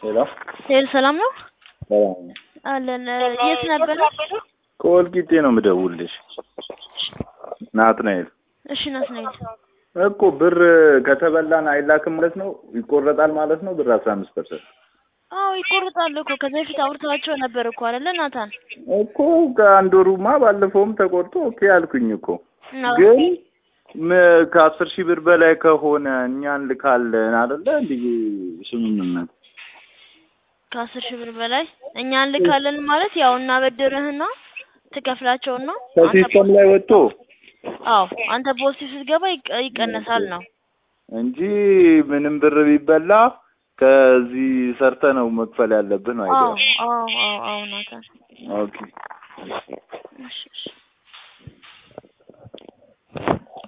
ሄሎ ሄሎ ሰላም ነው ሰላም ነው። አለን። የት ነበር? ከወልቂጤ ነው የምደውልልሽ። ናትናኤል እሺ ናትናኤል። እኮ ብር ከተበላን አይላክም ማለት ነው፣ ይቆረጣል ማለት ነው። ብር አስራ አምስት ፐርሰንት አዎ ይቆርጣል እኮ ከዚህ በፊት አውርታቸው ነበር እኮ አይደለ ናታን? እኮ ከአንድ ወሩማ ባለፈውም ተቆርጦ ኦኬ አልኩኝ እኮ አዎ። ግን ም- ከአስር ሺህ ብር በላይ ከሆነ እኛ እንልካለን አይደለ እንዲህ ስምምነት ከአስር ሺህ ብር በላይ እኛ እንልካለን ማለት ያው እናበድርህና ትከፍላቸውና አንተ ከሲስተም ላይ ወጥቶ አዎ አንተ ፖስቲቭ ስትገባ ይቀ- ይቀነሳል ነው። እንጂ ምንም ብር ቢበላ ከዚህ ሰርተ ነው መክፈል ያለብን አዎ አይደል? አዎ አዎ አዎ ናታን። ኦኬ እሺ እሺ